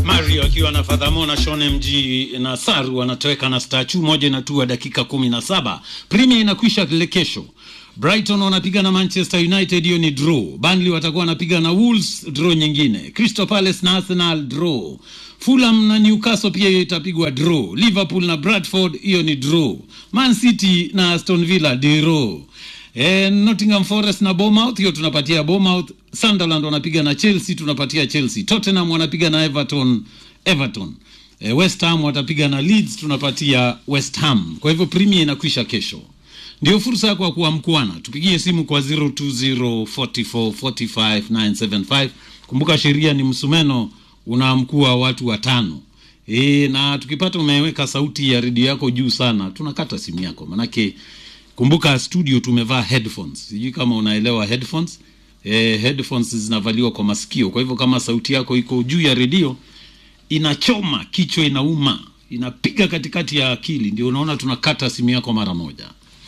Mario akiwa na Fadhamo na Shone MG na Saru wanatoweka na Stachu moja inatua dakika kumi na saba. Premier inakwisha le kesho. Brighton wanapiga na Manchester United, hiyo ni draw. Burnley watakuwa wanapiga na Wolves, draw nyingine. Crystal Palace na Arsenal, draw. Fulham na Newcastle pia hiyo itapigwa draw. Liverpool na Bradford, hiyo ni draw. Man City na Aston Villa, draw. E, Nottingham Forest na Bournemouth, hiyo tunapatia Bournemouth. Sunderland wanapiga na Chelsea, tunapatia Chelsea. Tottenham wanapiga na Everton, Everton. E, West Ham watapiga na Leeds, tunapatia West Ham. Kwa hivyo Premier inakwisha kesho. Ndio fursa yako ya kuamkuana. Tupigie simu kwa 0204445975. Kumbuka sheria ni msumeno unaamkua watu watano. E, na tukipata umeweka sauti ya redio yako juu sana, tunakata simu yako manake kumbuka studio tumevaa headphones sijui kama unaelewa headphones eh, headphones zinavaliwa kwa masikio kwa hivyo kama sauti yako iko juu ya redio inachoma kichwa inauma inapiga katikati ya akili ndio unaona tunakata simu yako mara moja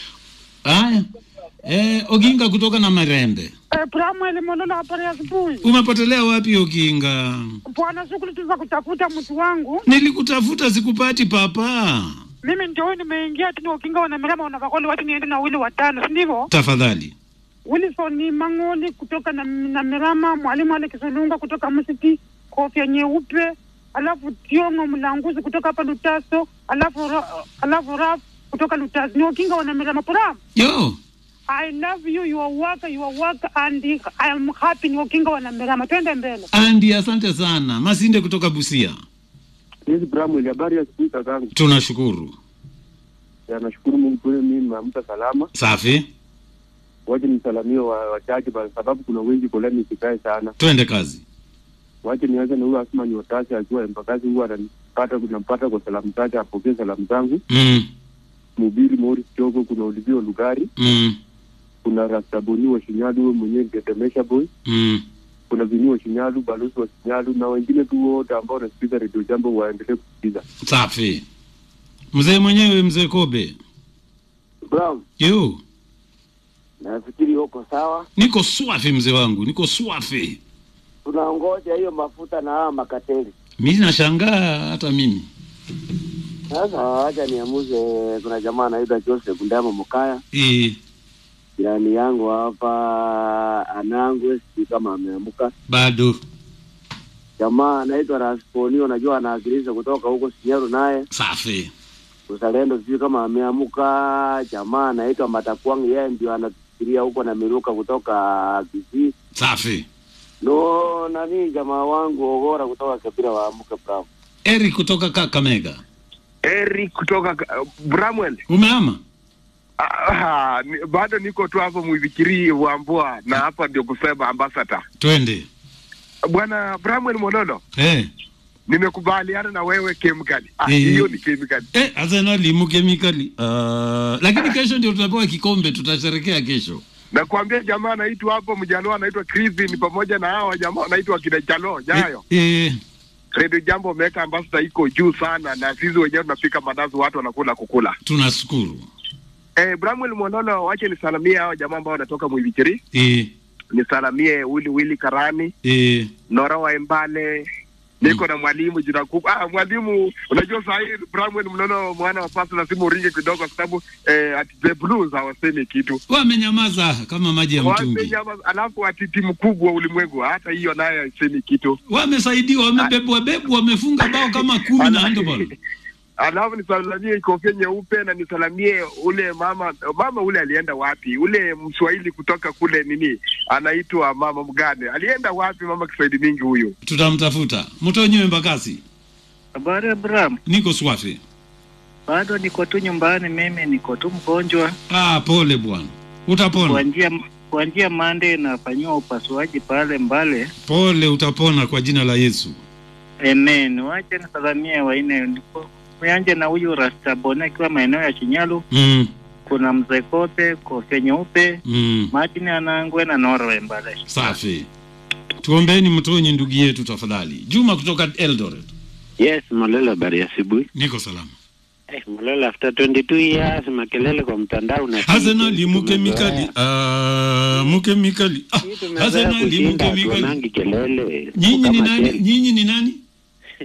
haya eh, oginga kutoka na marembe Eh, Bramweli Mololo, habari ya asubuhi. umepotelea wapi oginga Bwana, shughuli tu za kutafuta mtu wangu. nilikutafuta sikupati papa Mimi ndio huyu nimeingia tu ukinga wana mirama wanakakoli watu niende na wili watano, si ndivyo? tafadhali Wilson Mang'oli kutoka na, na Mirama, mwalimu Ale Kisulunga kutoka Msiti, kofia nyeupe, alafu Tiongo Mlanguzi kutoka hapa Lutaso, alafu Ra- alafu Raf kutoka Lutaso. Ni ukinga wana Mirama Bram. yo I love you, your work, your work and I am happy ni ukinga wana Mirama. Twende mbele. andi asante sana masinde kutoka busia Hizi Bramwell, habari ya siku kakangu. tunashukuru Ya, nashukuru Mungu kweli mimi nimeamka salama. safi Wache nisalamie wa- wachache kwa sababu kuna wengi kolani isikae sana. twende kazi Wache nianze na huyo Asma Nyotasi akiwa Embakasi, huwa ananipata kunampata kwa salamu zake, apokee salamu zangu. mm, Mhubiri Morris Chogo, kuna Olivio Lugari, mm, kuna Rastaboni wa Shinyalu, wewe mwenyewe Ngetemesha Boy, mm. kuna Vini wa Shinyalu, balozi wa Shinyalu na wengine tu wote ambao wanasikiza redio jambo waendelee kusikiza. safi mzee mwenyewe mzee kobe Brown, yo nafikiri uko sawa. niko swafi mzee wangu niko swafi Tunangoja hiyo mafuta na hawa makateli. mi nashangaa hata mimi Sasa wacha niamuze. Kuna jamaa anaitwa Joseph Ndama Mukaya, e, jirani yangu hapa Anangwe, sijui kama ameamka. bado Jamaa anaitwa Rasponi, unajua anawakilisha kutoka huko Sinyaru, naye safi uzalendo, sijui kama ameamka. Jamaa anaitwa Matakwang, yeye ndio anatufikiria huko na Miruka kutoka Kisii. safi No, nani jamaa wangu Ogora kutoka Kabira waamke Brown. eri kutoka kakamega Eric kutoka uh, Bramwell. umeama Ah, ni- bado niko tu hapo mwivikiri wambua na hapa ndio kusema ambassador. twende Bwana Bramwell Mololo, eh, nimekubaliana na wewe kemikali. Ah, Eh. hiyo ni kemikali. eh, arsenali mukemikali uh, lakini kesho ndio tutapewa kikombe tutasherekea kesho Nakwambia jamaa anaitwa hapo mjalo anaitwa Crispin pamoja na hawa jamaa wanaitwa kina Jalo Jayo. eh, eh, Radio Jambo umeweka ambassador iko juu sana na sisi wenyewe tunapika mandazi watu wanakula kukula. tunashukuru Eh, Bramwell Mololo, wache nisalamie hao jamaa ambao wanatoka mwivikiri. eh, Nisalamie Wili Wili Karani. eh, Nora wa Embale, niko na mwalimu jina kubwa. Ah, mwalimu, unajua saa hii Bramwell Mlono mwana wa pasi lazima uringe kidogo, kwa sababu eh, ati the blues hawasemi kitu wamenyamaza kama maji ya mtungi Wamenyama- alafu ati timu kubwa ulimwengu, hata hiyo nayo haisemi kitu. wamesaidiwa wamebebwa bebwa wamefunga bao kama kumi na handball Alafu nisalamie kofia nyeupe na nisalamie ule mama mama ule alienda wapi? Ule mswahili kutoka kule nini anaitwa mama mgane, alienda wapi? Mama Kiswahili mingi huyu. tutamtafuta mtonyiwe mbakasi Habari Abraham, niko swafi bado niko tu nyumbani, mimi niko tu mgonjwa. ah, pole bwana utapona Kuanzia kuanzia Monday nafanyiwa upasuaji pale Mbale. pole utapona kwa jina la yesu Amen. Wache nisalamie waine niko Nianje na huyu Rastabone akiwa maeneo ya Chinyalu, mm, kuna mzee Kope, kofia nyeupe, mm, Martin Anangwe na Norwe Mbale. safi tuombeni mtonyi ndugu yetu tafadhali juma kutoka eldoret Yes, Malala, habari ya asubuhi. niko salama Eh, Malala, after 22 years makelele kwa mtandao na arsenali mukemikali ah, mukemikali ah, arsenali mukemikali tuonangi kelele nyinyi ni Kama nani Chelsea. nyinyi ni nani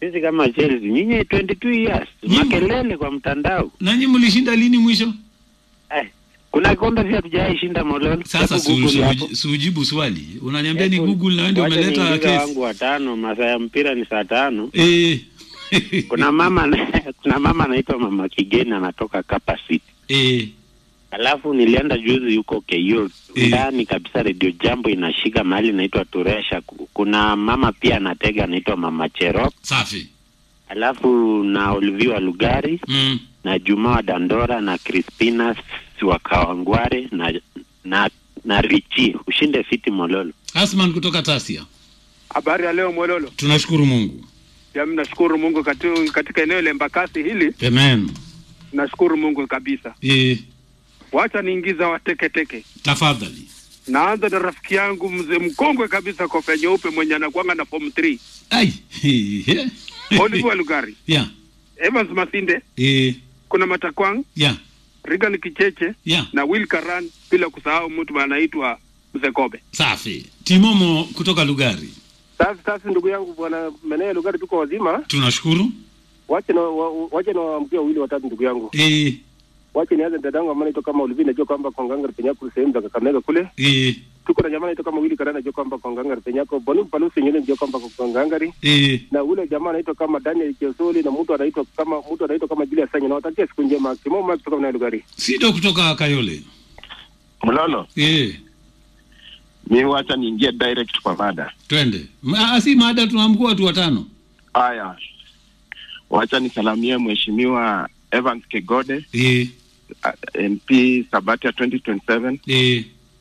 sisi kama Chelsea, nyinyi 22 years Nyinyi- makelele kwa mtandao. nanyi mlishinda lini mwisho Eh, kuna kombe pia tujai shinda Mololo. sasa Hebu si- Google si- hapo. si ujibu swali unaniambia ni Hebu- google na wewe ndio wacha umeleta niingize kesi wangu watano, masaa ya mpira ni saa tano. eh Kuna mama kuna mama anaitwa Mama Kigeni anatoka Kapa City. eh Alafu nilienda juzi yuko KO Eh. ndani kabisa, Radio Jambo inashika mahali inaitwa Turesha. Ku- Kuna mama pia anatega anaitwa Mama Cherop, safi alafu na Olivia Lugari mm. na Juma wa Dandora na Crispina wa Kawangware na na na Richi ushinde fiti Mololo. Asman kutoka Tasia Habari ya leo Mwololo. tunashukuru Mungu Ya nashukuru Mungu katu, katika eneo la Embakasi hili amen nashukuru Mungu kabisa. eh Wacha niingiza wateketeke. tafadhali Naanza na rafiki yangu mzee mkongwe kabisa kofe nyeupe mwenye anakuanga na form 3 ai eh Oliver Lugari, yeah Evans Masinde, eh kuna Matakwang, yeah Regan Kicheche yeah na Will Karan, bila kusahau mtu anaitwa mzee Kobe. safi Timomo kutoka Lugari Sasa sasa, ndugu yangu bwana Menee Lugari, tuko wazima. tunashukuru Wache na wa- wache na waamkia wawili watatu, ndugu yangu. eh Wache nianze dadangu ambaye anaitwa kama Olivi, najua kwamba Konganga Penyako sehemu za Kakamega kule. eh Tuko na jamaa anaitwa kama Willy Karana, najua kwamba Konganga Penyako. Bonu Palusi nyingine najua kwamba Konganga eh na ule jamaa anaitwa kama Daniel Kiosoli na mtu anaitwa kama mtu anaitwa kama Julius Sanya. Nawatakia siku njema. Kimo Mike kutoka Menee Lugari. Sido kutoka Kayole Mlolo, eh mi wacha niingie direct kwa mada. twende Ma, si mada tunaamkua watu watano Haya, wacha nisalamie mheshimiwa Evans Kegode eh uh, MP Sabatia 2027, eh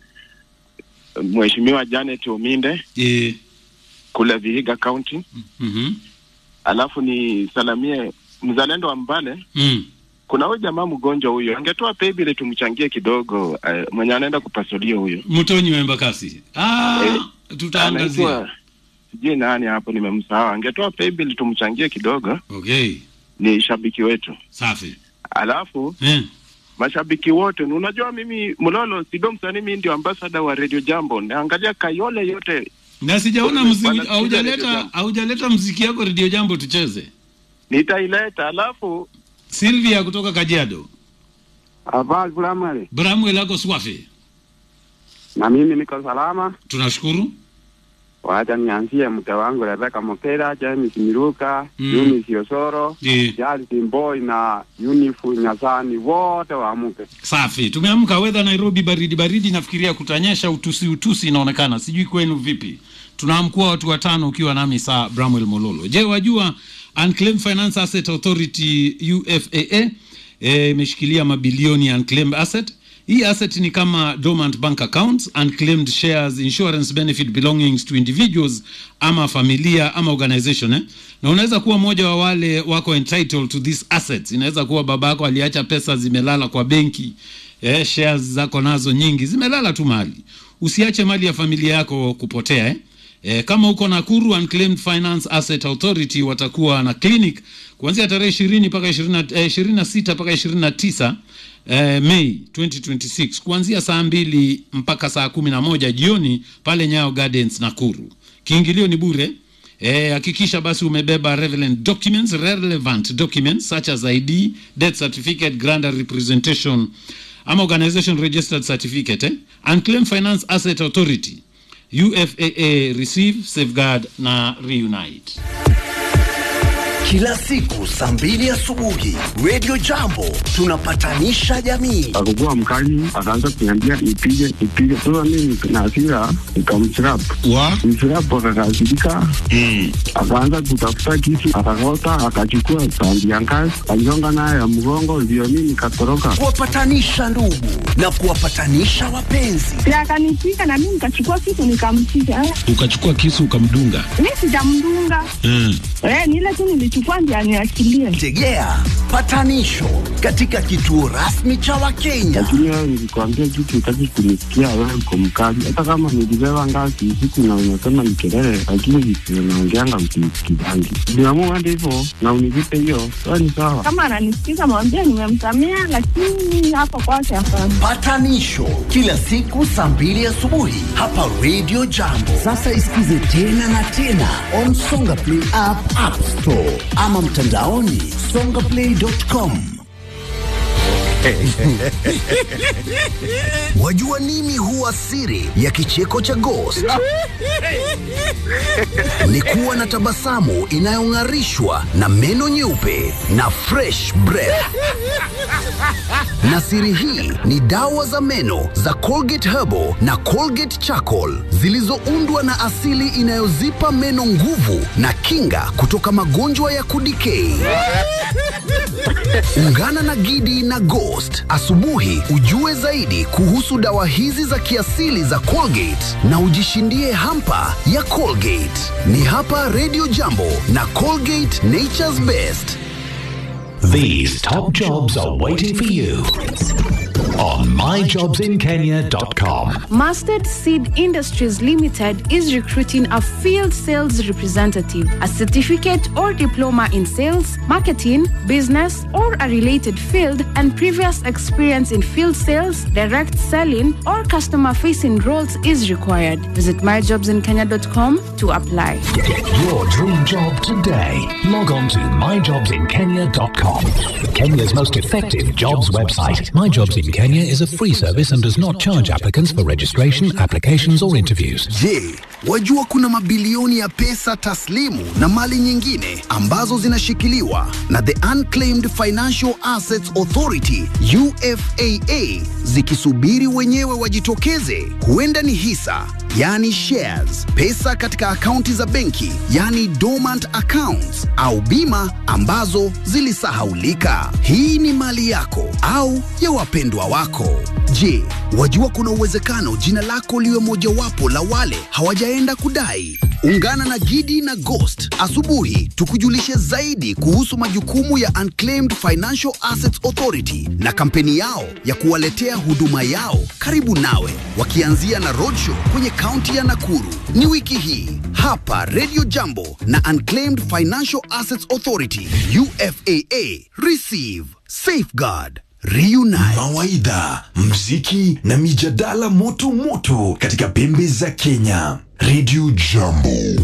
mheshimiwa Janet Ominde eh kule Vihiga County, mhm alafu nisalamie mzalendo wa Mbale. mm. Kuna huyu jamaa mgonjwa huyo, angetoa paybill tumchangie kidogo, uh, mwenye anaenda kupasulia huyo Mtonyi wa Embakasi ah Eh, tutaangazia anaitwa sijui nani hapo, nimemsahau. Angetoa paybill tumchangie kidogo, okay ni shabiki wetu. safi Alafu eh mashabiki wote, na unajua mimi Mlolo Sido msanii, mimi ndio ambassador wa Radio Jambo, naangalia Kayole yote na sijaona Wana- muziki wanasikiza Radio haujaleta Jambo. haujaleta muziki yako redio jambo tucheze nitaileta. Alafu Silvia kutoka Kajiado Habari Bramwele, Bramwe lako swafi na mimi niko salama. tunashukuru Wacha nianzie mke wangu Rebeka Mokera, James Miruka, Mm. Eunice Yosoro, eh Charles Mboi na Unifu Nyasani, wote waamuke. safi tumeamka wedha Nairobi baridi baridi nafikiria kutanyesha utusi utusi inaonekana sijui kwenu vipi tunaamkua watu watano ukiwa nami saa Bramwell Mololo je wajua Unclaimed Finance Asset Authority UFAA eh, imeshikilia mabilioni ya unclaimed asset hii asset ni kama dormant bank accounts unclaimed shares insurance benefit belongings to individuals ama familia ama organization eh? na unaweza kuwa mmoja wa wale wako entitled to these assets inaweza kuwa babako aliacha pesa zimelala kwa benki eh, shares zako nazo nyingi zimelala tu mahali usiache mali ya familia yako kupotea eh? E, kama uko Nakuru Unclaimed Finance Asset Authority watakuwa na clinic kuanzia tarehe ishirini mpaka ishirini na sita mpaka ishirini na tisa eh, Mei 2026 kuanzia saa mbili mpaka saa kumi na moja jioni pale Nyayo Gardens Nakuru. Kiingilio ni bure. Eh, hakikisha basi umebeba relevant documents, relevant documents such as ID, death certificate, grant and representation ama organization registered certificate eh? Unclaimed Finance Asset Authority UFAA receive safeguard na reunite kila siku saa mbili asubuhi Radio Jambo tunapatanisha jamii. Akakuwa mkali, akaanza kuniambia ipige ipige. Sasa mimi na hasira nikamchirap wa mchirap, akakasirika akaanza kutafuta kisu, akakota, akachukua sandi ya ngazi, aligonga nayo ya mgongo, ndio mimi nikatoroka. Kuwapatanisha ndugu na kuwapatanisha wapenzi. na akanipiga na mimi nikachukua kitu nikampiga. Eh, ukachukua kisu ukamdunga Mi sijamdunga mm. eh, ni ile tu nilichukua ndio aniachilie. Tegea patanisho katika kituo rasmi cha Wakenya. Lakini wewe nilikwambia kitu, utaki kunisikia. Wewe uko mkali, hata kama nilibeba ngazi usiku na unasema ni kelele, lakini vitu unaongeanga msinisikizangi. Niamua hadi hivyo na univipe hiyo, sawa ni sawa. Kama ananisikiza mwambie nimemsamea, lakini hapo kwake hapana. Patanisho kila siku saa mbili asubuhi hapa Radio Jambo. Sasa isikize tena na tena on Songa Play app, App Store ama mtandaoni songaplay.com. Wajua nini huwa siri ya kicheko cha Ghost? Ni kuwa na tabasamu inayong'arishwa na meno nyeupe na fresh breath. Na siri hii ni dawa za meno za Colgate Herbal na Colgate Charcoal zilizoundwa na asili inayozipa meno nguvu na kinga kutoka magonjwa ya kudikei. Ungana na Gidi na Ghost asubuhi ujue zaidi kuhusu dawa hizi za kiasili za Colgate na ujishindie hampa ya Colgate. Ni hapa Radio Jambo na Colgate Nature's Best. These top jobs are waiting for you on myjobsinkenya.com. Mustard Seed Industries Limited is recruiting a field sales representative, a certificate or diploma in sales, marketing, business, or a related field, and previous experience in field sales, direct selling, or customer facing roles is required. Visit myjobsinkenya.com to apply. Get your dream job today. Log on to myjobsinkenya.com. Kenya's most effective jobs website. My Jobs in Kenya is a free service and does not charge applicants for registration, applications, or interviews. Je, wajua kuna mabilioni ya pesa taslimu na mali nyingine ambazo zinashikiliwa na the Unclaimed Financial Assets Authority UFAA zikisubiri wenyewe wajitokeze? Huenda ni hisa, yani shares, pesa katika akaunti za benki, yani dormant accounts, au bima ambazo zilisahaulika. Hii ni mali yako au ya wapendwa wako. Je, wajua kuna uwezekano jina lako liwe mojawapo la wale hawajaenda kudai? Ungana na Gidi na Ghost asubuhi tukujulishe zaidi kuhusu majukumu ya Unclaimed Financial Assets Authority na kampeni yao ya kuwaletea huduma yao karibu nawe, wakianzia na roadshow kwenye kaunti ya Nakuru. Ni wiki hii hapa Radio Jambo na Unclaimed Financial Assets Authority UFAA. Receive, safeguard, reunite. Mawaidha, mziki na mijadala moto moto katika pembe za Kenya. Radio Jambo.